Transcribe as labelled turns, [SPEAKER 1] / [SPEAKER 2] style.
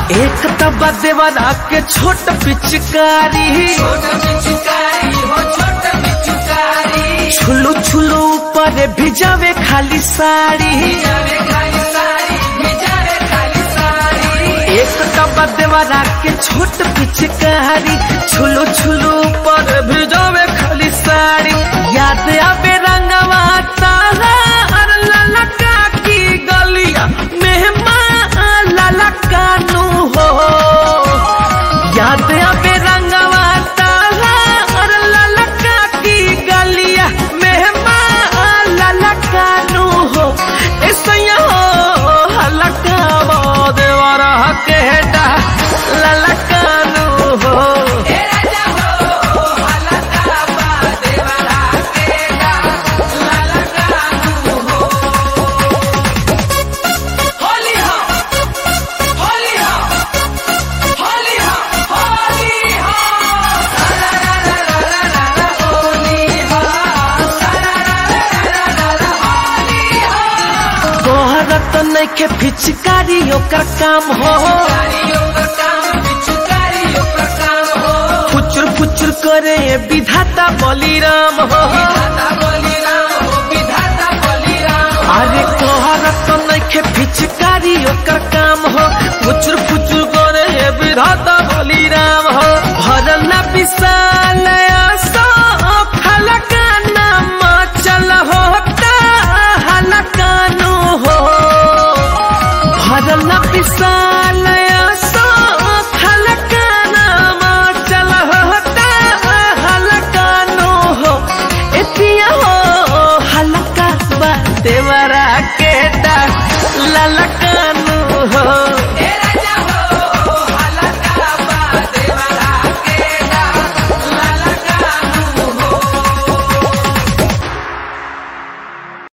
[SPEAKER 1] एक तबा देवरा के छोट पिचकारी छुलू छुलू ऊपर भिजावे खाली साड़ी एक तबा देवरा के छोट पिचकारी छुलू छुलू ऊपर भिजावे खाली साड़ी याद आवे रंगवा तारा और ललका की गलिया मेहमान ललका नु हो याद आवे रंगवा तारा और ललका की गलिया मेहमान ललका नु हो ऐसा हो हलका देवरा के डा ललका नु हो तोहरा तो नइखे पिचकारी ओकर काम हो फुचुर फुचुर करे ये विधाता बलिराम हो अरे तोहरा तो नइखे पिचकारी ओकर काम हो फुचुर फुचुर करे ये विधाता